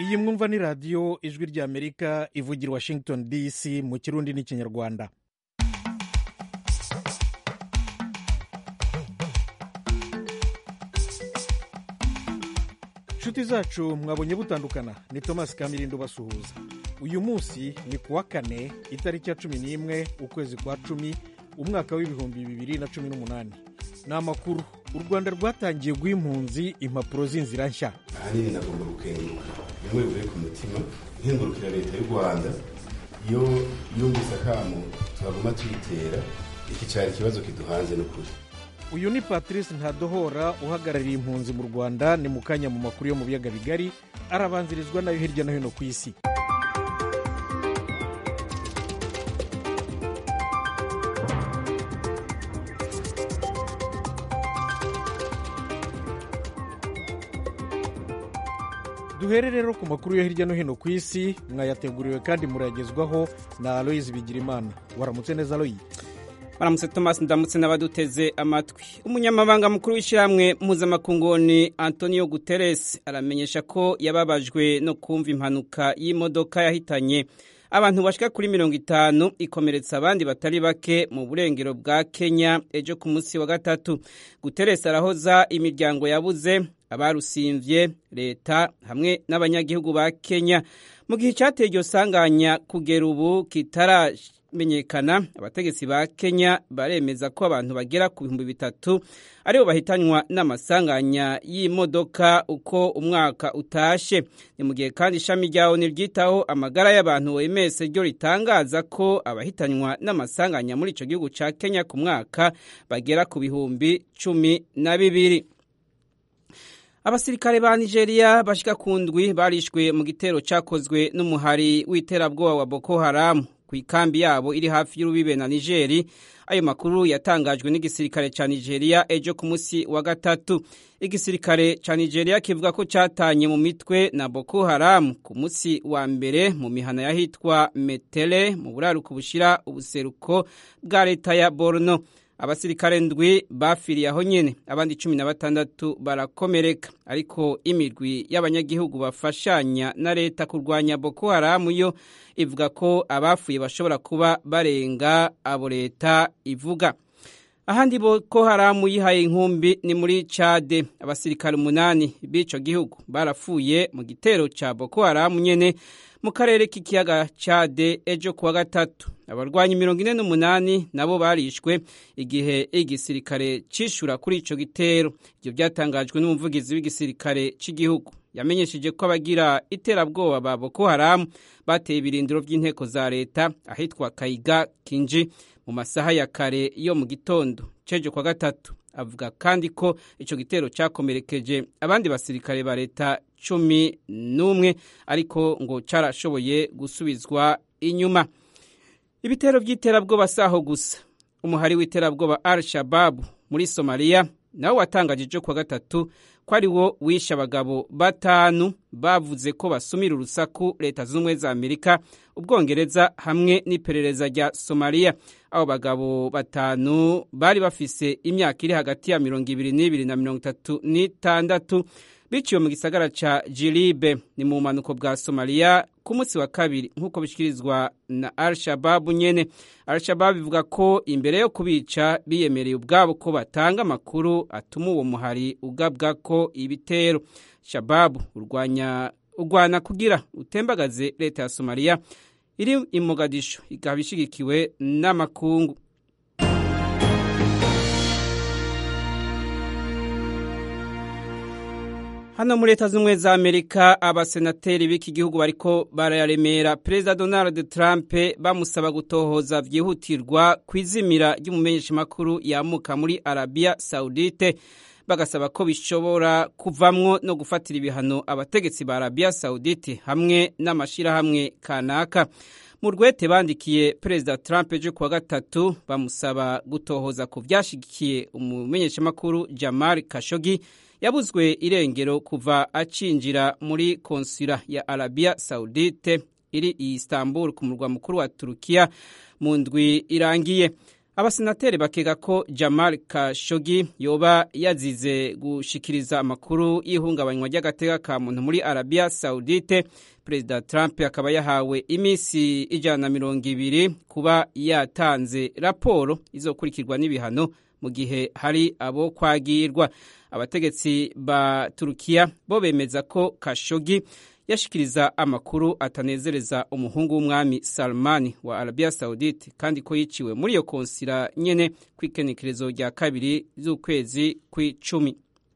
iyi mwumva ni radiyo ijwi ry'amerika ivugira washington dc mu kirundi n'ikinyarwanda inshuti zacu mwabonye butandukana ni thomas kamirindo basuhuza uyu munsi ni ku wa kane itariki ya cumi n'imwe ukwezi kwa cumi umwaka w'ibihumbi bibiri na cumi n'umunani ni amakuru u rwanda rwatangiye guha impunzi impapuro z'inzira nshya ahanini nagomba gukenguruka bimwe bivuye ku mutima nkengurukira leta y'u rwanda iyo yumvise akamo twaguma tuyitera iki cyari ikibazo kiduhanze n'ukuri uyu ni patrice ntadohora uhagarariye impunzi mu rwanda ni mu kanya mu makuru yo mu biyaga bigari arabanzirizwa nayo hirya no hino ku isi duhere rero ku makuru yo hirya no hino ku isi mwayateguriwe kandi murayagezwaho na aloyizi bigirimana waramutse neza aloyi baramutse thomas ndamutse n'abaduteze amatwi umunyamabanga mukuru w'ishyirahamwe mpuzamakunguni antonio guterres aramenyesha ko yababajwe no kumva impanuka y'imodoka yahitanye abantu bashika kuri mirongo itanu ikomeretsa abandi batari bake mu burengero bwa kenya ejo ku munsi wa gatatu guterres arahoza imiryango yabuze abarusimvye leta hamwe n'abanyagihugu ba kenya mu gihe icyateye iryo sanganya kugera ubu kitara menyekana abategetsi ba kenya baremeza ko abantu bagera ku bihumbi bitatu aribo bahitanywa n'amasanganya y'imodoka uko umwaka utashe ni mu gihe kandi ishami rya oni ryitaho amagara y'abantu oms ryo ritangaza ko abahitanywa n'amasanganya muri icyo gihugu cya kenya ku mwaka bagera ku bihumbi cumi na bibiri abasirikare ba nigeria bashika ku ndwi barishwe mu gitero cyakozwe n'umuhari w'iterabwoba wa boko haramu ku ikambi yabo iri hafi y'urubibe na nigeri ayo makuru yatangajwe n'igisirikare cya nigeria ejo ku munsi wa gatatu igisirikare cya nigeria kivuga ko cyatanye mu mitwe na boko haramu ku munsi wa mbere mu mihana y'ahitwa metere mu buraruko bushyira ubuseruko bwa leta ya borno abasirikare ndwi bafiriye aho nyene abandi cumi na batandatu barakomereka ariko imirwi y'abanyagihugu bafashanya na leta kurwanya boko haramu yo ivuga ko abafuye bashobora kuba barenga abo leta ivuga ahandi boko haramu yihaye inkumbi ni muri cade abasirikare umunani b'ico gihugu barapfuye mu gitero ca boko haramu nyene mu karere k'ikiyaga cade ejo kuwa gatatu abarwanyi mirongo ine n'umunani nabo barishwe igihe igisirikare cishura kuri ico gitero ivyo vyatangajwe n'umuvugizi w'igisirikare c'igihugu yamenyesheje ko abagira iterabwoba ba boko haramu bateye ibirindiro vy'inteko za leta ahitwa kayiga kinji mu masaha ya kare yo mu gitondo cejo kwa gatatu avuga kandi ko ico gitero cakomerekeje abandi basirikare ba leta cumi n'umwe ariko ngo carashoboye gusubizwa inyuma ibitero by'iterabwoba saho gusa umuhari w'iterabwoba al shababu muri somaliya nawe watangaje ejo kuwa gatatu ko ari wo wishe abagabo batanu bavuze ko basumira urusaku leta zunze ubumwe za amerika ubwongereza hamwe n'iperereza rya somaliya abo bagabo batanu bari bafise imyaka iri hagati ya mirongo ibiri n'ibiri na mirongo itatu n'itandatu biciwe mu gisagara ca jiribe ni mu bumanuko bwa somaliya ku munsi wa kabiri nk'uko bishyikirizwa na al shababu nyene al shababu ivuga ko imbere yo kubica biyemereye ubwabo ko batanga amakuru atuma uwo muhari ugabwa ko ibitero shababu urwanya urwana kugira utembagaze leta ya somaliya iri i mogadisho ikaba ishigikiwe n'amakungu hano muri leta z'ubumwe za amerika abasenateri b'iki gihugu bariko bararemera perezida donald trump bamusaba gutohoza byihutirwa ku izimira ry'umumenyeshamakuru yamuka muri arabiya saudite bagasaba ko bishobora kuvamwo no gufatira ibihano abategetsi ba arabiya saudite hamwe n'amashyirahamwe kanaka mu rwete bandikiye perezida trump ejo kuwa gatatu bamusaba gutohoza ku byashyigikiye umumenyeshamakuru jamal kashogi yabuzwe irengero kuva acinjira muri konsula ya arabiya saudite iri i istanbul ku murwa mukuru wa turukiya mu ndwi irangiye abasenateri bakeka ko jamal kashogi yoba yazize gushikiriza amakuru y'ihungabanywa ry'agateka ka muntu muri arabiya saudite perezida trump akaba yahawe iminsi ijana na mirongo ibiri kuba yatanze raporo izokurikirwa n'ibihano mu gihe hari abo kwagirwa abategetsi ba turukiya bo bemeza ko kashogi yashikiriza amakuru atanezereza umuhungu w'umwami Salman wa Arabia Saudite kandi ko yiciwe muri iyo konsira nyene kw'ikenekerezo rya kabiri z'ukwezi kw'icumi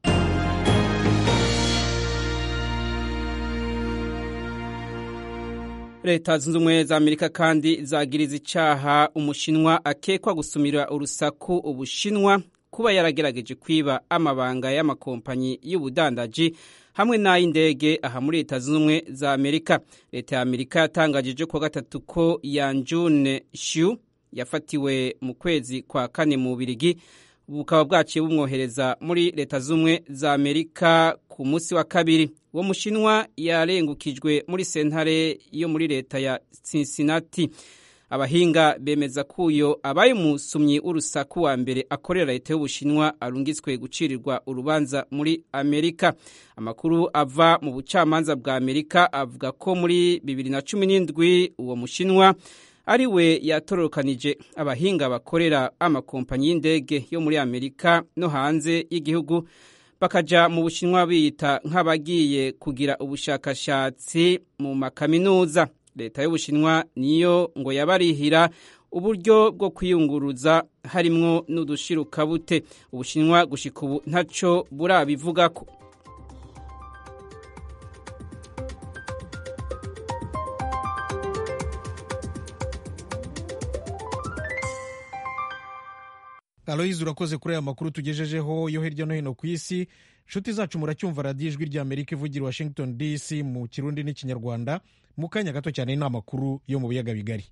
leta zunze ubumwe za amerika kandi zagiriza icaha umushinwa akekwa gusumira urusaku ubushinwa kuba yaragerageje kwiba amabanga y'amakompanyi y'ubudandaji hamwe n'ay'indege aha muri leta zunze ubumwe za amerika leta ya amerika yatangajije kuwa gatatu ko yanjune shu yafatiwe mu kwezi kwa kane mu birigi bukaba bwaciye bumwohereza muri leta zunze ubumwe za amerika ku munsi wa kabiri uwo mushinwa yarengukijwe muri sentare yo muri leta ya cincinnati abahinga bemeza ko uyo abaye umusumyi w'urusaku wa mbere akorera leta y'ubushinwa arungitswe gucirirwa urubanza muri amerika amakuru ava mu bucamanza bwa amerika avuga ko muri bibiri na cumi n'indwi uwo mushinwa ari we yatororokanije abahinga bakorera amakompanyi y'indege yo muri amerika no hanze y'igihugu bakaja mu bushinwa biyita nk'abagiye kugira ubushakashatsi mu makaminuza leta y'ubushinwa niyo ngo yabarihira uburyo bwo kwiyunguruza harimwo n'udushirukabute ubushinwa gushika ubu ntaco burabivugako aloyizi urakoze kuri aya makuru tugejejeho yo hirya no hino ku isi inshuti zacu muracyumva radiyo ijwi rya amerika ivugira washington dc mu kirundi n'ikinyarwanda mu kanya gato cyane ni amakuru yo mu biyaga bigari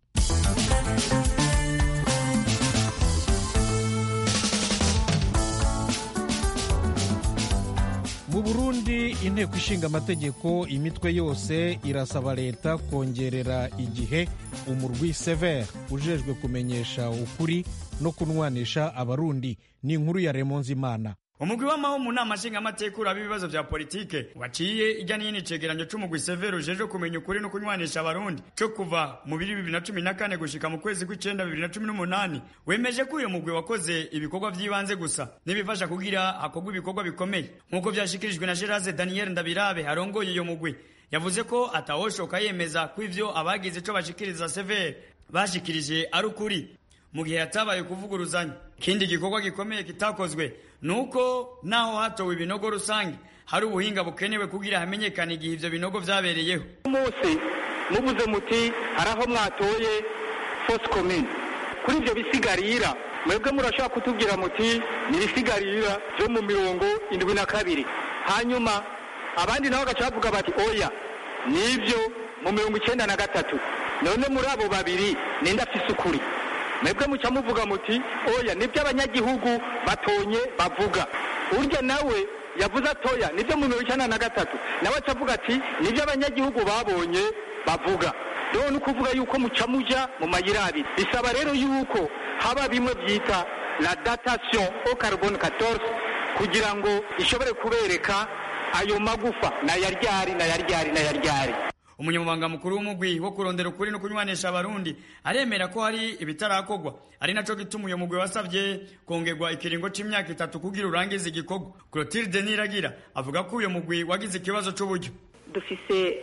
mu burundi inteko ishinga amategeko imitwe yose irasaba leta kongerera igihe umurwi severe ujejwe kumenyesha ukuri no kunwanisha abarundi ni inkuru ya remonzimana umugwi w'amaho mu nama nshingamateka uraba ibibazo vya politike waciye ijya n'iyindi cegeranyo c'umugwi severe ujejwe kumenya ukuri no kunywanisha abarundi co kuva mu biri bibiri na cumi na kane gushika mu kwezi kw'icenda bibiri na cumi n'umunani wemeje ko uyo mugwi wakoze ibikorwa vy'ibanze gusa n'ibifasha kugira hakorwa ibikorwa bikomeye nk'uko vyashikirijwe na geraze daniel ndabirabe arongoye iyo mugwi yavuze ko atawoshoka yemeza ko ivyo abagize ico bashikiriza severe bashikirije ari ukuri mu gihe yatabaye kuvuguruzanya ikindi gikorwa gikomeye kitakozwe nuko naho hatowe ibinogo rusange hari ubuhinga bukenewe kugira hamenyekane igihe ivyo binogo vyabereyeho umunsi muvuze muti hari aho mwatoye fosi komine kuri ivyo bisigarira mwebwe murashobora kutubwira muti ni ibisigarira vyo mu mirongo indwi na kabiri hanyuma abandi nabo bagaca bavuga bati oya nivyo mu mirongo icenda na gatatu none muri abo babiri ninde afise ukuri mwebwe muca muvuga muti oya nibyo abanyagihugu batonye bavuga urya nawe yavuze atoya nibyo mu mirongo icyenda na gatatu nawe acavuga ati nibyo abanyagihugu babonye bavuga rero ni ukuvuga yuko muca muja mu mayira abiri bisaba rero yuko haba bimwe byita la datation au carbone 14 kugira ngo ishobore kubereka ayo magufa na yaryari na yaryari na yaryari umunyamabanga mukuru w'umugwi wo kurondera ukuri no kunywanisha abarundi aremera ko hari ibitarakorwa ari naco gituma uyo mugwi wasavye kongerwa ikiringo c'imyaka itatu kugira urangize igikorwa clotilde niragira avuga ko uyo mugwi wagize ikibazo c'uburyo dufise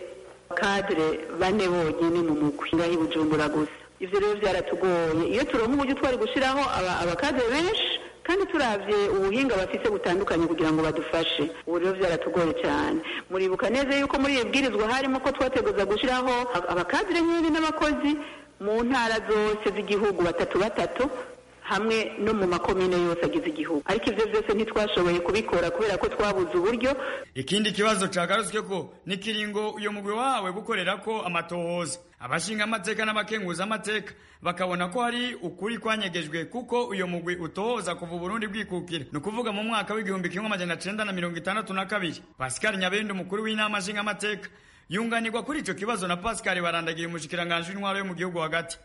kadire bane bonyene mu mugwi ngaho i bujumbura gusa ivyo rero vyaratugoye iyo turonka uburyo twari gushiraho abakadire benshi kandi turavye ubuhinga bafise butandukanye kugira ngo badufashe ubu rero vyaratugoye cyane muribuka neza yuko muri iyo bwirizwa harimo ko twateguza gushiraho abakadire nyene n'abakozi mu ntara zose z'igihugu batatu batatu hamwe no mu makomine yose agize igihugu ariko ivyo vyose ntitwashoboye kubikora kubera ko twabuze uburyo ikindi kibazo cagarutswe ko n'ikiringo uyo mugwi wahawe gukorerako amatohoza abashinga amateka n'abakenguza amateka bakabona ko hari ukuri kwanyegejwe kuko uyo mugwi utohoza kuva uburundi bwikukira ni ukuvuga mu mwaka w'igihumbi kimwe amajana cenda na mirongo itandatu na kabiri pascal nyabende umukuru w'inama nshinga amateka yunganirwa kuri ico kibazo na pascal barandagiye umushikiranganji w'intwaro yo mu gihugu hagati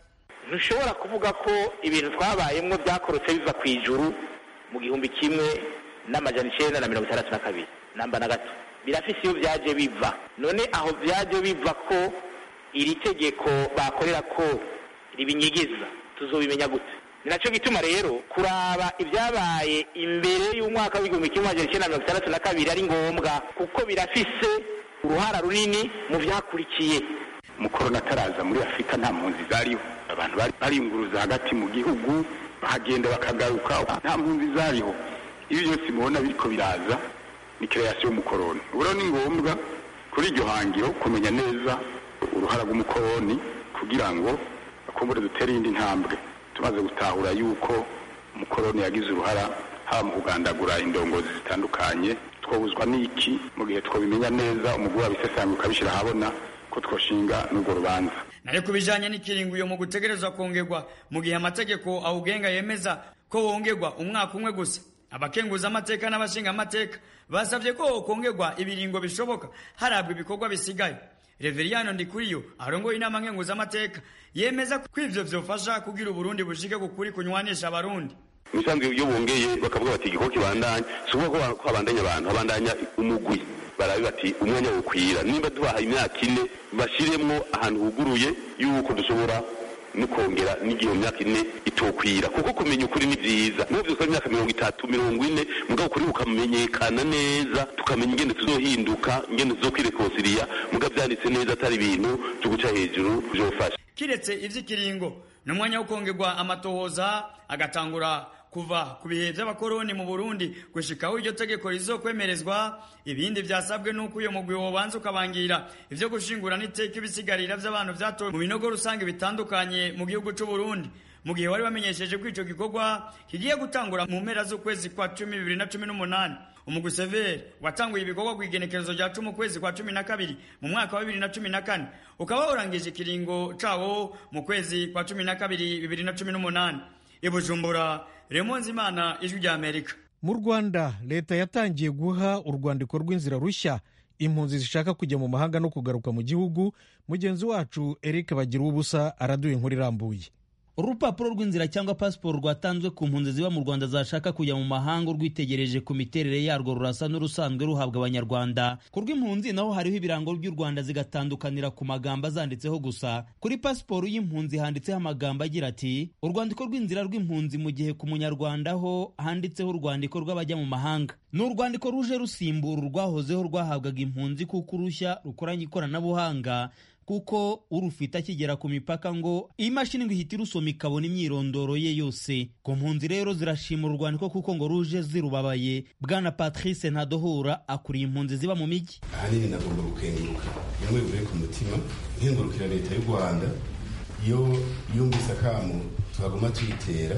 ntushobora kuvuga ko ibintu twabayemwo byakorotse biva ku ijuru mu gihumbi kimwe n'amajana icenda na mirongo itandatu na kabiri namba na gato birafise iyo vyaje biva none aho vyaje biva ko iri tegeko bakorera ko ribinyigiza tuzobimenya gute ni naco gituma rero kuraba ibyabaye imbere y'umwaka w'igihumbi kimwe amajana icenda na mirongo itandatu na kabiri ari ngombwa kuko birafise uruhara runini mu vyakurikiye mukorona ataraza muri afurika nta mpunzi zariho abantu bari baringuruza hagati mu gihugu bahagenda bakagaruka nta mpunzi zariho ibi byose mubona biriko biraza ni kreasiyo y'umukoroni ubu rero ni ngombwa kuri iryo hangiro kumenya neza uruhara rw'umukoroni kugira ngo bakumbure dutere iyindi ntambwe tumaze gutahura yuko umukoroni yagize uruhara haba mu kugandagura indongozi zitandukanye twobuzwa n'iki mu gihe twobimenya neza umugwi wabisesanga ukabishyira ahabona ko twoshinga n'urwo rubanza nayo ku bijanye n'ikiringo uyo mu gutegerezwa kongerwa mu gihe amategeko awugenga yemeza ko wongerwa umwaka umwe gusa abakenguza amateka n'abashinga amateka basabye ko wokongerwa ibiringo bishoboka harabwa ibikorwa bisigaye reveriyano ndikuriyo arongoye inama nkenguza amateka yemeza ko ivyo vyofasha kugira uburundi bushike ku kuri kunywanisha abarundi ibisanzwe iyo bongeye bakavuga bati igikorwa kibandanya si ukuvuga ko habandanya abantu habandanya umugwi barabe bati umwanya wokwira nimba dubaha imyaka ine bashiremwo ahantu huguruye yuko dushobora no kongera n'igihe mu myaka ine itokwira kuko kumenya ukuri ni vyiza niho vyose imyaka mirongo itatu mirongo ine mugabo ukuri bukamenyekana neza tukamenya ingene tuzohinduka ingene tuzokwirekonsiriya mugabo vyanditse neza atari ibintu vyo guca hejuru vyofasha kiretse ivy'ikiringo n'umwanya wo kongerwa amatohoza agatangura kuva ku bihe by'abakoroni mu Burundi gushikaho iryo tegeko rizokwemerezwa ibindi vyasabwe nuko uyo mugwi wobanza ukabangira ivyo gushingura n'iteka ibisigarira vy'abantu vyatowe mu binogo rusange bitandukanye mu gihugu c'u Burundi mu gihe wari bamenyesheje ko ico gikorwa kigiye gutangura mu mpera z'ukwezi kwa cumi bibiri na cumi n'umunani umugwi severi watanguye ibikorwa ku igenekerezo rya cumi ukwezi kwa cumi na kabiri mu mwaka wa bibiri na cumi na kane ukaba warangije ikiringo cawo mu kwezi kwa cumi na kabiri bibiri na cumi n'umunani i bujumbura remonzi imana ijwi rya amerika mu rwanda leta yatangiye guha urwandiko rw'inzira rushya impunzi zishaka kujya mu mahanga no kugaruka mu gihugu mugenzi wacu eric bagira ubusa araduha inkuru irambuye urupapuro rw'inzira cyangwa pasiporo rwatanzwe ku mpunzi ziba mu rwanda zashaka kujya mu mahanga urwitegereje ku miterere yarwo rurasa n'urusanzwe ruhabwa abanyarwanda ku rw'impunzi naho hariho ibirango by'u rwanda zigatandukanira ku magambo azanditseho gusa kuri pasiporo y'impunzi handitseho amagambo agira ati urwandiko rw'inzira rw'impunzi mu gihe ku munyarwanda ho handitseho urwandiko rw'abajya mu mahanga ni urwandiko ruje rusimbura urwahozeho rwahabwaga impunzi kuko urushya rukoranye ikoranabuhanga kuko urufite akigera ku mipaka ngo iyi mashini ngo ihita irusoma ikabona imyirondoro ye yose ku mpunzi rero zirashima urwandiko kuko ngo ruje zirubabaye bwana patrice ntadohura akuriye impunzi ziba mu mijyi ahanini nagomba gukenguruka bimwe bivuye ku mutima nkengurukira leta y'u rwanda iyo yumvise akamu twagomba tuyitera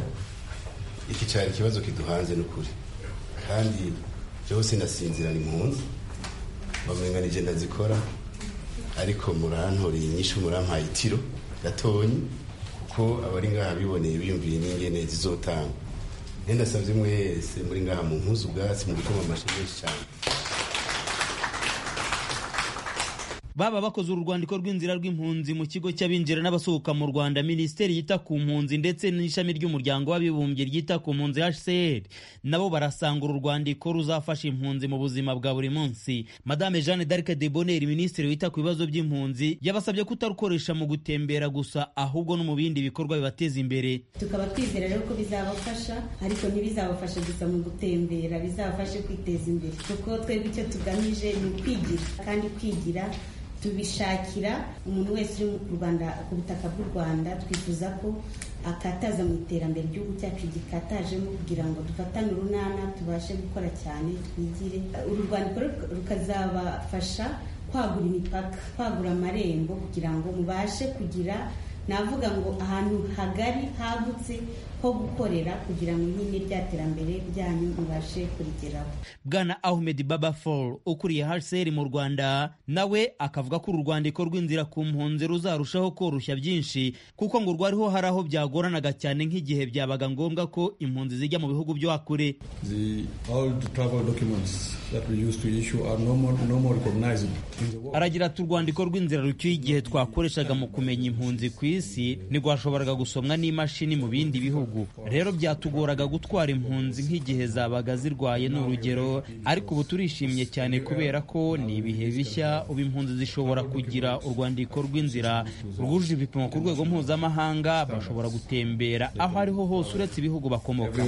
iki cyari ikibazo kiduhanze n'ukuri kandi byose nasinzira ni impunzi bamenganije ndazikora ariko murantoreye inyishu murampaye itiro gatonyi kuko abari ngaha biboneye biyumviye n'ingene zizotanga nenda ndasabye mwese muri ngaha mu mpuzu ubwatsi mu gutuma amashyi menshi cyane baba bakoze urwandiko rw'inzira rw'impunzi mu kigo cy'abinjira n'abasohoka mu rwanda minisiteri yita ku mpunzi ndetse n'ishami ry'umuryango w'abibumbye ryita ku mpunzi hcr nabo barasanga uru rwandiko ruzafasha impunzi mu buzima bwa buri munsi madame jeanne d'arc de bonheur minisitiri wita ku bibazo by'impunzi yabasabye kutarukoresha mu gutembera gusa ahubwo no mu bindi bikorwa bibateza imbere tukaba twizera rero ko bizabafasha ariko ntibizabafasha gusa mu gutembera bizabafashe kwiteza imbere kuko twebwe icyo tugamije ni ukwigira kandi kwigira tubishakira umuntu wese uri mu rwanda ku butaka bw'u rwanda twifuza ko akataza mu iterambere igihugu cyacu gikatajemo kugira ngo dufatane urunana tubashe gukora cyane twigire uru rwandiko rukazabafasha kwagura imipaka kwagura amarembo kugira ngo mubashe kugira navuga ngo ahantu hagari hagutse ho gukorera kugira ngo nyine rya terambere ryanyu mubashe kurigeraho bwana ahmed baba fall ukuriye hcr mu rwanda nawe akavuga ko uru rwandiko rw'inzira ku mpunzi ruzarushaho koroshya byinshi kuko ngo rwariho hari aho byagoranaga cyane nk'igihe byabaga ngombwa ko impunzi zijya mu bihugu byo hakure aragira ati urwandiko rw'inzira rucyuye igihe twakoreshaga mu kumenya impunzi ku isi isi ntirwashoboraga gusomwa n'imashini mu bindi bihugu rero byatugoraga gutwara impunzi nk'igihe zabaga zirwaye ni urugero ariko ubu turishimye cyane kubera ko ni ibihe bishya ubu impunzi zishobora kugira urwandiko rw'inzira rwujuje ibipimo ku rwego mpuzamahanga bashobora gutembera aho ariho hose uretse ibihugu bakomoka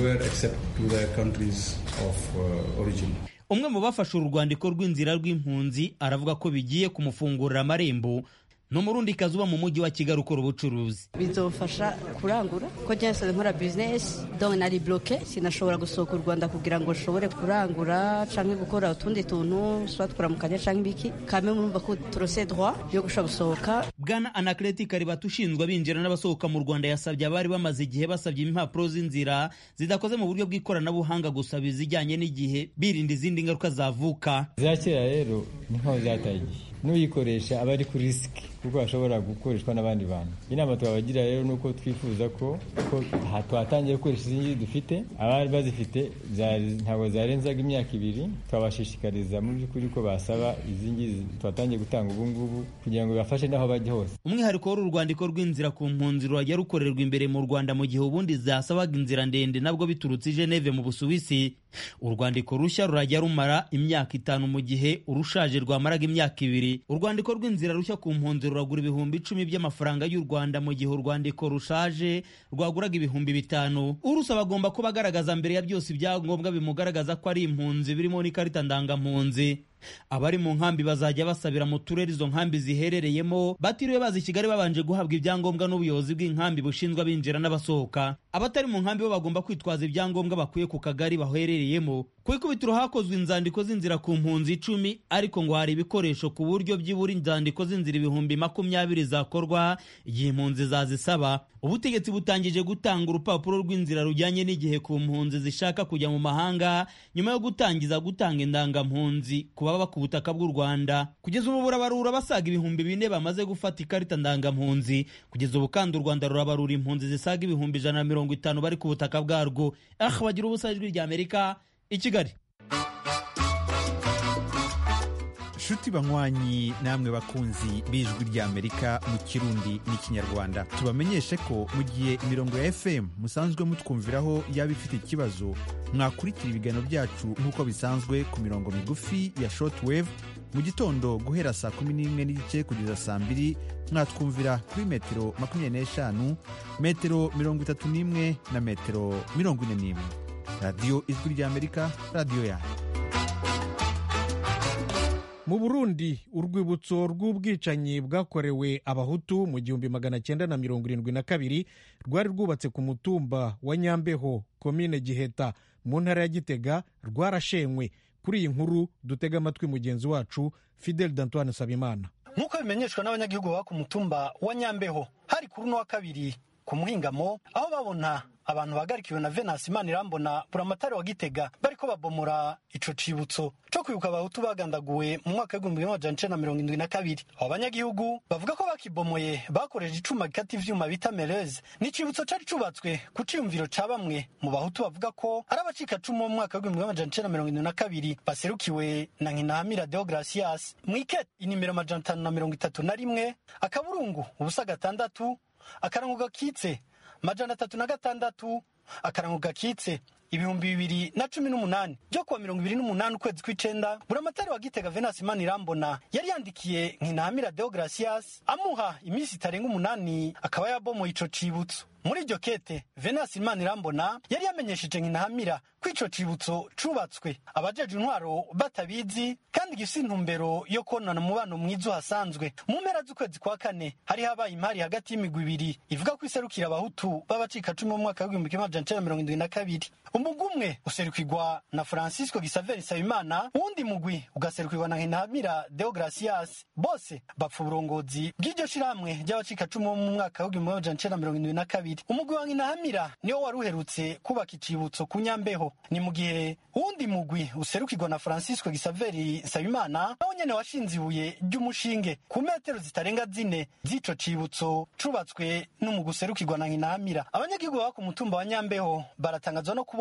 umwe mu bafashe uru rwandiko rw'inzira rw'impunzi aravuga ko bigiye kumufungurira amarembo ni umurundi kazi uba mu mujyi wa kigali ukora ubucuruzi bizofasha kurangura ko nsanzwe nkora bizinesi dore nari buroke sinashobora gusohoka u rwanda kugira ngo nshobore kurangura cyangwa gukora utundi tuntu tuba twaramukanya cyangwa ibiki kame murumva ko turose droit yo gushobora gusohoka bwana anakereti karibata ushinzwe abinjira n'abasohoka mu rwanda yasabye abari bamaze igihe basabye impapuro z'inzira zidakoze mu buryo bw'ikoranabuhanga gusaba izijyanye n'igihe birinda izindi ngaruka zavuka za kera rero ni nkaho zataye igihe n'uyikoresha aba ari kuri risiki kuko hashobora gukoreshwa n'abandi bantu inama twabagira rero ni uko twifuza ko ko twatangiye gukoresha izi ngizi dufite abari bazifite ntabwo zarenzaga imyaka ibiri twabashishikariza mu by'ukuri ko basaba izi ngizi twatangiye gutanga ubu ngubu kugira ngo bibafashe n'aho bajya hose umwihariko w'uru rwandiko rw'inzira ku mpunzi rurajya rukorerwa imbere mu rwanda mu gihe ubundi zasabaga inzira ndende nabwo biturutse i geneve mu busuwisi urwandiko rushya rurajya rumara imyaka itanu mu gihe urushaje rwamaraga imyaka ibiri urwandiko rw'inzira rushya ku mpunzi ruragura ibihumbi icumi by'amafaranga y'u rwanda mu gihe urwandiko rushaje rwaguraga ibihumbi bitanu urusaba agomba kuba agaragaza mbere ya byose ibyangombwa bimugaragaza ko ari impunzi birimo n'ikarita ndangampunzi abari mu nkambi bazajya basabira mu turere izo nkambi ziherereyemo batiriwe baza i kigali babanje guhabwa ibyangombwa n'ubuyobozi bw'inkambi bushinzwe abinjira n'abasohoka abatari mu nkambi bo bagomba kwitwaza ibyangombwa bakuye ku kagari baherereyemo ku ikubitiro hakozwe inzandiko z'inzira ku mpunzi icumi ariko ngo hari ibikoresho ku buryo byibura inzandiko z'inzira ibihumbi makumyabiri zakorwa igihe impunzi zazisaba ubutegetsi butangije gutanga urupapuro rw'inzira rujyanye n'igihe ku mpunzi zishaka kujya mu mahanga nyuma yo gutangiza gutanga indangampunzi ku baba ku butaka bw'u rwanda kugeza ubu burabarura basaga ibihumbi bine bamaze gufata ikarita ndangampunzi kugeza ubu kandi u rwanda rurabarura impunzi zisaga ibihumbi ijana na mirongo itanu bari ku butaka bwarwo ah bagira ubusa ijwi rya amerika i kigali nshuti banywanyi namwe bakunzi b'ijwi ry'amerika mu kirundi n'ikinyarwanda tubamenyeshe ko mu gihe imirongo ya fm musanzwe mutwumviraho yaba ifite ikibazo mwakurikira ibiganiro byacu nk'uko bisanzwe ku mirongo migufi ya shortwave mu gitondo guhera saa kumi n'imwe n'igice kugeza saa mbiri mwatwumvira kuri metero makumyabiri n'eshanu metero mirongo itatu n'imwe na metero mirongo ine n'imwe radiyo ijwi ry'amerika radiyo yanyu mu burundi urwibutso rw'ubwicanyi bwakorewe abahutu mu gihumbi magana cyenda na mirongo irindwi na kabiri rwari rwubatse ku mutumba wa nyambeho komine giheta mu ntara ya gitega rwarashenywe kuri iyi nkuru dutega amatwi mugenzi wacu fidel d'antoine sabimana nk'uko bimenyeshwa n'abanyagihugu baba ku mutumba wa nyambeho hari kuri uno wa kabiri ku muhingamo aho babona abantu bagarikiwe na venasi imana irambona buramatari wa gitega bariko babomora ico cibutso co kwibuka abahutu bagandaguwe mu mwaka w'igihumbi kimwe amajana icenda na mirongo indwi na kabiri abo banyagihugu bavuga ko bakibomoye bakoresheje icuma gikata ivyuma bita mereze ni icibutso cari cubatswe ku ciyumviro ca bamwe mu bahutu bavuga ko ari abacikacumu bo mu mwaka w'igihumbi kimwe amajana icenda na mirongo indwi na kabiri baserukiwe na nkinahamira deogratias mwikete inimero amajana atanu na mirongo itatu na rimwe akaburungu ubusa gatandatu akarango gakitse majana atatu na gatandatu akarango gakitse ibihumbi bibiri na cumi n'umunani byo kuwa mirongo ibiri n'umunani ukwezi kw'icenda buramatari wa gitega venasi imana irambona yari yandikiye nkinahamira deogratias amuha iminsi itarenga umunani akaba yabomoye ico cibutso muri iryo kete venasi imana irambona yari yamenyesheje nkinahamira ko ico cibutso cubatswe abajeje intwaro batabizi kandi gifise intumbero yo konona umubano mwiza uhasanzwe mu mpera z'ukwezi kwa kane hari habaye impari hagati y'imigwi ibiri ivuga ko iserukira abahutu b'abacikacumu mu mwaka w'igihumbi kimwe amajana icenda mirongo indwi na kabiri umugwi umwe userukirwa na francisco gisaveri nsabimana uwundi mugwi ugaserukirwa na nkinahamira deogratias bose bapfa uburongozi bw'iryo shirahamwe ry'abacikacumu bo mu mwaka w'igihumbi kimwe amajana icenda mirongo indwi na kabiri umugwi wa nkinahamira niwo wari uherutse kubaka icibutso ku nyambeho ni mu gihe uwundi mugwi userukirwa na francisco gisaveri nsabimana nawo nyene washinze ibuye ry'umushinge ku metero zitarenga zine z'ico cibutso cubatswe n'umugwi userukirwa na nkinahamira abanyagihugu baba ku mutumba wa nyambeho baratangazwa no kubona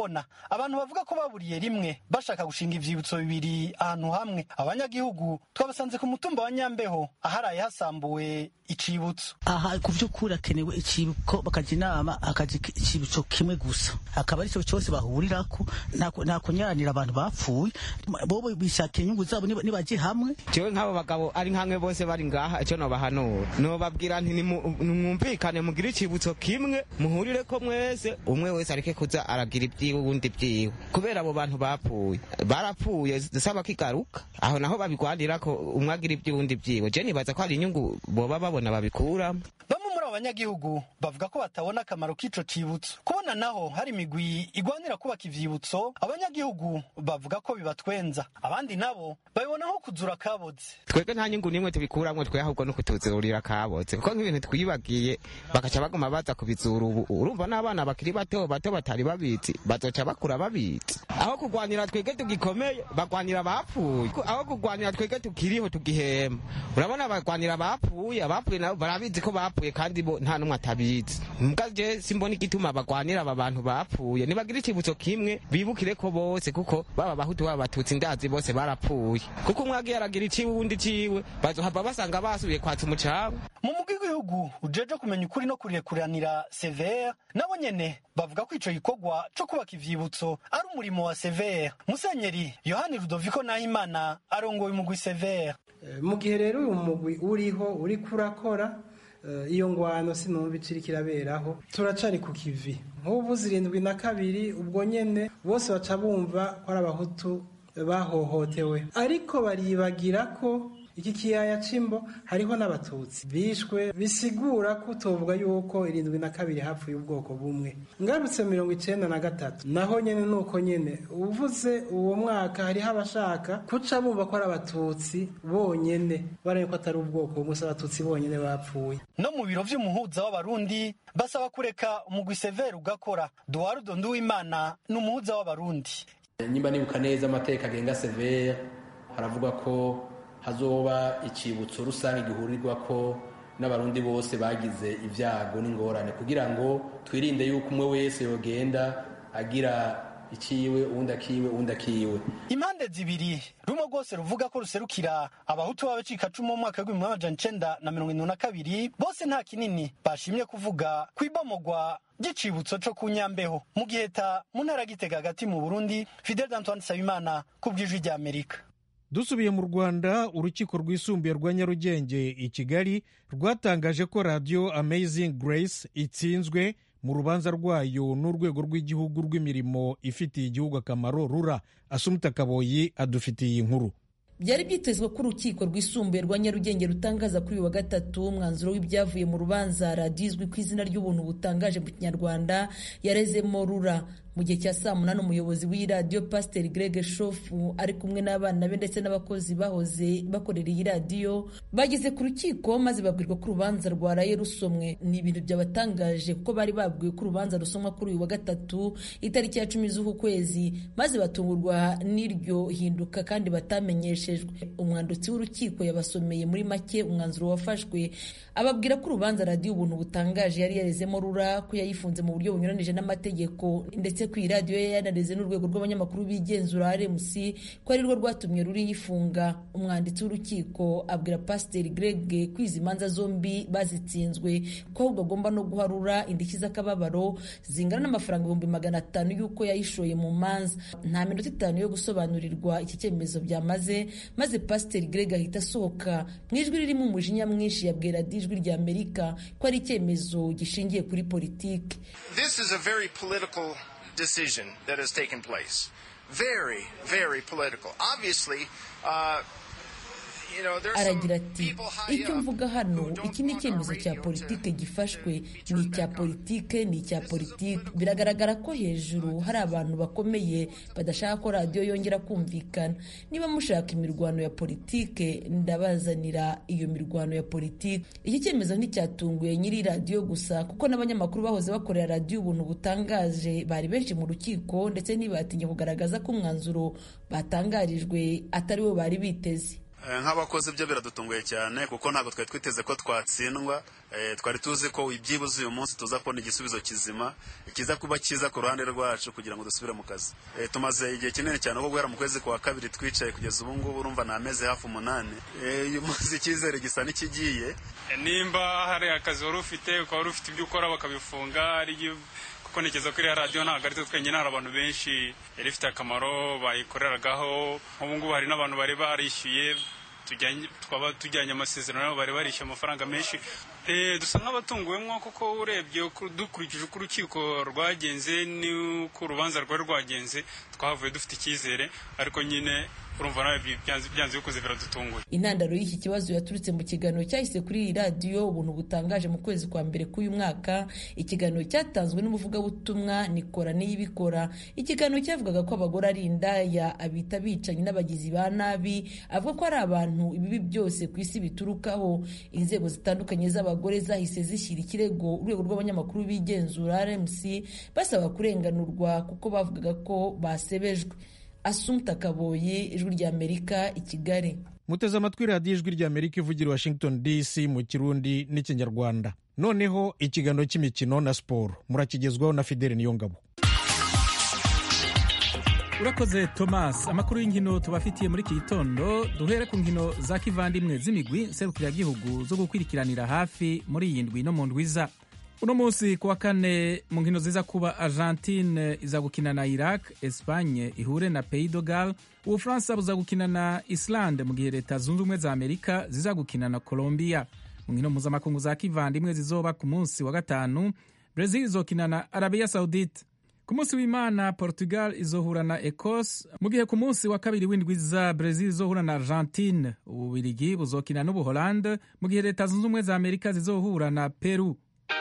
kubona abantu bavuga ko baburiye rimwe bashaka gushinga ivyibutso bibiri ahantu hamwe abanyagihugu twabasanze ku mutumba wa nyambeho aharaye hasambuwe icibutso aha ku vy'ukuri hakenewe icibuko bakaja inama akaja icibutso kimwe gusa akaba arico cose bahurirako nta kunyaranira abantu bapfuye bobo bishakiye inyungu zabo nibaje hamwe jewe nk'abo bagabo ari nkamwe bose bari ngaha icyo nobahanura nobabwira nti nimwumvikane mugire icibutso kimwe muhurire ko mwese umwe wese areke kuza aragira ibyiwe ubundi byiwe kubera abo bantu bapfuye barapfuye dusaba kigaruka aho naho babigwanira ko umwe agira iby'ubundi byiwe je nibaza ko hari inyungu boba babona babikuramo bamwe muri abo banyagihugu bavuga ko batabona akamaro k'ico cibutso kubona naho hari imigwi igwanira kubaka ivyibutso abanyagihugu bavuga ko bibatwenza abandi nabo babibona nko kuzura kaboze twebwe nta nyungu n'imwe tubikuramwo twe ahubwo no kutuzurira kaboze kuko nk'ibintu twibagiye bagaca baguma baza kubizura ubu urumva n'abana bakiri bato bato batari babizi bazoca bakura babizi aho kugwanira twebwe tugikomeye bagwanira abapfuye aho kugwanira twebwe tukiriho tugihema urabona bagwanira abapfuye abapfuye nabo barabizi ko bapfuye kandi bo nta n'umwe atabizi mbwa je simbona igituma bagwanira aba bantu bapfuye nibagira icibutso kimwe bibukire ko bose kuko baba bahutu baba batutsi ndazi bose barapfuye kuko umwe agiye aragira iciwe uwundi ciwe bazohava basanga basubiye kwatsa umucanga mu mugwi w'igihugu ujeje kumenya ukuri no kurekuranira severe nabo nyene bavuga ko ico gikorwa co kubaka ivyibutso ari umurimo wa severe musenyeri yohani rudoviko nahimana arongoye umugwi severe mu gihe rero uyu mugwi uriho uriko urakora iyo ngwano sinumva iciri kiraberaho turacari ku kivi nk'ubu zirindwi na kabiri ubwo nyene bose baca bumva ko ari abahutu bahohotewe ariko baribagira ko iki kiyaya c'imbo hariho n'abatutsi bishwe bisigura ko utovuga yuko irindwi na kabiri hapfuye ubwoko bumwe ngarutse mirongo icenda na gatatu naho nyene nuko nyene uvuze uwo mwaka hariho abashaka kuca bumva ko ari abatutsi bonyene baraye ko atari ubwoko bumwe si abatutsi bonyene bapfuye no mu biro vy'umuhuza w'abarundi basaba kureka umugwi severe ugakora duwarudo nduwimana ni umuhuza w'abarundi nyimba nibuka neza amateka agenga severe haravuga ko hazoba icibutso rusange gihurirwa ko n'abarundi bose bagize ibyago n'ingorane kugira ngo twirinde yuko umwe wese yogenda agira ikiwe uwundi akiwe uwundi akiwe impande zibiri rumwe rwose ruvuga ko ruserukira abahutu b'abacikacumu mu mwaka w'ibihumbi amajana icenda na mirongo irindwi na kabiri bose nta kinini bashimye kuvuga ku ibomogwa ry'icibutso co ku nyambeho mu giheta mu ntara gitega hagati mu burundi fidel d'antoine nsabimana ku bw'ijwi ry'amerika dusubiye mu rwanda urukiko rwisumbuye rwa nyarugenge i kigali rwatangaje ko radiyo amazing grace itsinzwe mu rubanza rwayo n'urwego rw'igihugu rw'imirimo ifitiye igihugu akamaro rura asumuta kaboyi adufitiye inkuru byari byitezwe ko urukiko rwisumbuye rwa nyarugenge rutangaza kuri uyu wa gatatu umwanzuro w'ibyavuye mu rubanza radiyo izwi ku izina ry'ubuntu butangaje mu kinyarwanda yarezemo rura mu gihe cya saa munani umuyobozi w'iyi radiyo pasiteri greg shofu ari kumwe n'abana be ndetse n'abakozi bahoze bakorera iyi radiyo bageze ku rukiko maze babwirwa ko urubanza rwaraye rusomwe ni ibintu byabatangaje kuko bari babwiwe ko urubanza rusomwa kuri uyu wa gatatu itariki ya cumi z'uku kwezi maze batungurwa n'iryo hinduka kandi batamenyeshejwe umwanditsi w'urukiko yabasomeye muri make umwanzuro wafashwe ababwira ko urubanza radiyo ubuntu butangaje yari yarezemo rura ko yayifunze mu buryo bunyuranije n'amategeko ndetse ku iradiyo ye yanareze n'urwego rw'abanyamakuru bigenzura rmc ko ari rwo rwatumye ruriyifunga umwanditsi w'urukiko abwira pasiteri greg ko izi manza zombi bazitsinzwe ko ahubwo agomba no guharura indishyi z'akababaro zingana n'amafaranga ibihumbi magana atanu y'uko yayishoye mu manza nta minota itanu yo gusobanurirwa iki cyemezo byamaze maze pasiteri greg ahita asohoka mu ijwi ririmo umujinya mwinshi yabwira ijwi rya amerika ko ari icyemezo gishingiye kuri politiki This is a very political decision that has taken place. Very, very political. Obviously, uh, you know, there's some aragira ati icyo mvuga hano iki ni icyemezo cya politike gifashwe ni icya politike ni icya politike biragaragara ko hejuru hari abantu bakomeye badashaka ko radiyo yongera kumvikana niba mushaka imirwano ya politike ndabazanira iyo mirwano ya politike iki cyemezo nticyatunguye nyiri radiyo gusa kuko n'abanyamakuru bahoze bakorera radiyo ubuntu butangaje bari benshi mu rukiko ndetse ntibatinye kugaragaza ko umwanzuro batangarijwe atari wo bari biteze nk'abakozi byo biradutunguye cyane kuko ntabwo twari twiteze ko twatsindwa twari tuzi ko byibuze uyu munsi tuza kubona igisubizo kizima kiza kuba cyiza ku ruhande rwacu kugira ngo dusubire mu kazi tumaze igihe kinini cyane kuko guhera mu kwezi kwa kabiri twicaye kugeza ubu ngubu urumva ni amezi hafi umunani uyu munsi icyizere gisa n'ikigiye nimba hari akazi wari ufite ukaba wari ufite ibyo ukora bakabifunga kuko ntekereza ko iriya radiyo ntabwo ari twe twenyine hari abantu benshi yari ifite akamaro bayikoreragaho nk'ubu ngubu hari n'abantu bari barishyuye twaba tujyanye amasezerano nabo bari barishyuye amafaranga menshi dusa nk'abatunguwemo kuko urebye dukurikije uko urukiko rwagenze n'uko urubanza rwari rwagenze twahavuye dufite icyizere ariko nyine urumva nawe byanze bikoze biradutunguye intandaro y'iki kibazo yaturutse mu kiganiro cyahise kuri iyi radiyo ubuntu butangaje mu kwezi kwa mbere k'uyu mwaka ikiganiro cyatanzwe n'umuvugabutumwa nikora niyibikora ikiganiro cyavugaga ko abagore ari indaya abita abicanyi n'abagizi ba nabi avuga ko ari abantu ibibi byose ku isi biturukaho inzego zitandukanye z'abagore zahise zishyira ikirego urwego rw'abanyamakuru b'igenzura rmc basaba kurenganurwa kuko bavugaga ko basebejwe asumta kaboyi ijwi ry'amerika i kigali muteze amatwi radiyo ijwi ry'amerika ivugira washington dc mu kirundi n'ikinyarwanda noneho ikiganiro cy'imikino na siporo murakigezwaho na fideli niyongabo urakoze thomas amakuru y'inkino tubafitiye muri iki gitondo duhere ku nkino za kivandimwe z'imigwi nserukiragihugu zo gukurikiranira hafi muri iyi ndwi no mu ndwiza uno munsi ku wa kane mu nkino ziza kuba argentine iza gukina na iraq espagne ihure na pays de gal ubufaransa buza gukina na islande mu gihe leta zunze ubumwe za amerika ziza gukina na colombia mu nkino mpuzamakungu za kivandimwe zizoba ku munsi wa gatanu brazil izokina na arabia saudite ku munsi w'imana portugal izohura na ecos mu gihe ku munsi wa kabiri w'indwi za brazil izohura na argentine ububirigi buzokina n'ubuholande mu gihe leta zunze ubumwe za amerika zizohura na peru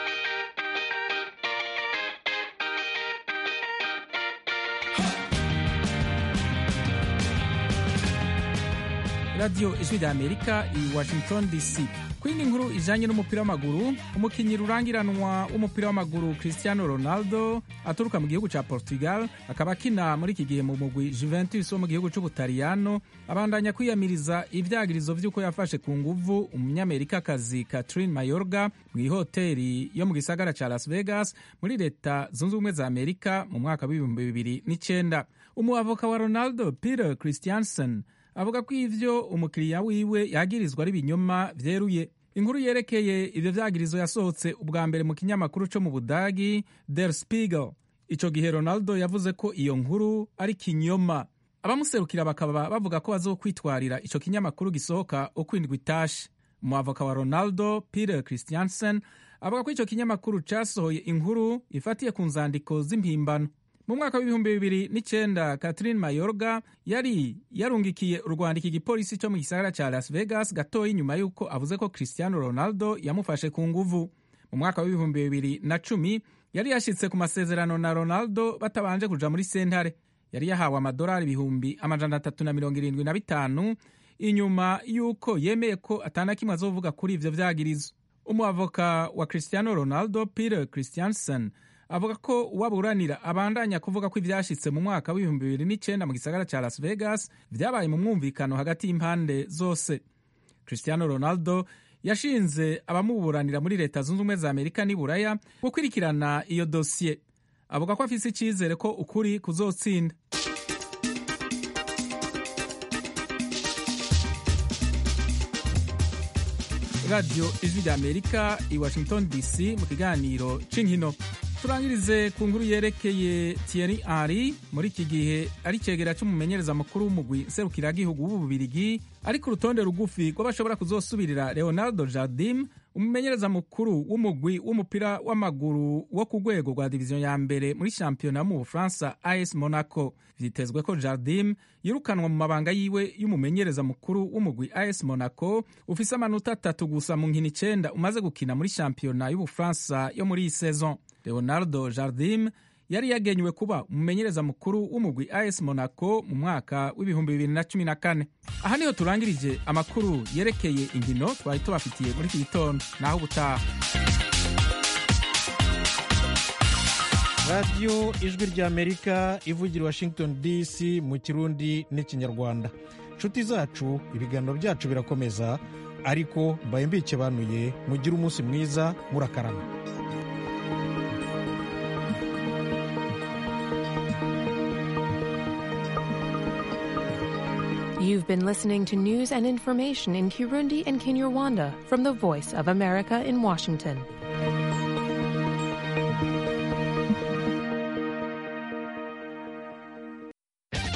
radiyo ijwi rya amerika i washington dc ku yindi nkuru ijanye n'umupira w'amaguru umukinnyi rurangiranwa w'umupira w'amaguru cristiano ronaldo aturuka mu gihugu ca portugal akaba akina muri iki gihe mu mugwi juventus wo mu gihugu c'ubutaliyano abandanya kwiyamiriza ivyagirizo vy'uko yafashe ku nguvu umunyamerikakazi catherine mayorga mu ihoteri yo mu gisagara ca las vegas muri leta zunze ubumwe za amerika mu mwaka w'ibihumbi bibiri n'icenda umuavoka wa ronaldo peter christiansen avuga ko ivyo umukiriya wiwe yagirizwa ari ibinyoma vyeruye inkuru yerekeye ivyo vyagirizo yasohotse ubwa mbere mu kinyamakuru co mu budagi der spiegel ico gihe ronaldo yavuze ko iyo nkuru ari kinyoma abamuserukira bakaba bavuga ko bazokwitwarira ico kinyamakuru gisohoka uko indwi itashe umuavoka wa ronaldo peter christiansen avuga ko ico kinyamakuru casohoye inkuru ifatiye ku nzandiko z'impimbano mu mwaka w'ibihumbi bibiri n'icenda catherine mayorga yari yarungikiye urwandiko igipolisi cyo mu gisagara ca las vegas gatoya inyuma y'uko avuze ko cristiano ronaldo yamufashe ku nguvu mu mwaka w'ibihumbi bibiri na cumi yari yashitse ku masezerano na ronaldo batabanje kuja muri sentare yari yahawe amadolari ibihumbi amajana atatu na mirongo irindwi na bitanu inyuma y'uko yemeye ko atana kimwe azovuga kuri ivyo vyagirizo umuavoka wa cristiano ronaldo peter christiansen avuga ko uwaburanira abandanya kuvuga ko ivyashitse mu mwaka w'ibihumbi bibiri n'icenda mu gisagara ca las vegas vyabaye mu mwumvikano hagati y'impande zose cristiano ronaldo yashinze abamuburanira muri leta zunze ubumwe za amerika n'i buraya gukurikirana iyo dosiye avuga ko afise icizere ko ukuri kuzotsinda radiyo ijwi rya amerika i washington dc mu kiganiro c'inkino turangirize ku nkuru yerekeye Thierry Henry muri iki gihe ari cegera c'umumenyereza mukuru w'umugwi serukiragihugu w'ububirigi ari ku rutonde rugufi rw'abashobora kuzosubirira Leonardo Jardim umumenyereza mukuru w'umugwi w'umupira w'amaguru wo ku rwego rwa diviziyo ya mbere muri shampiyona mu Bufaransa AS Monaco vyitezwe ko Jardim yirukanwa mu mabanga yiwe y'umumenyereza mukuru w'umugwi AS Monaco ufise amanota atatu gusa mu nkino icenda umaze gukina muri shampiyona y'Ubufaransa yo muri iyi saison leonardo jardim yari yagenywe kuba umumenyereza mukuru w'umugwi as monaco mu mwaka w'ibihumbi bibiri na cumi na kane aha niho turangirije amakuru yerekeye inkino twari tubafitiye muri iki gitondo naho ubutaha radiyo ijwi ry'amerika ivugira washington dc mu kirundi n'ikinyarwanda nshuti zacu ibiganiro byacu birakomeza ariko mbaye mbikebanuye mugire umunsi mwiza murakarama You've been listening to news and information in Kirundi and Kinyarwanda from the Voice of America in Washington.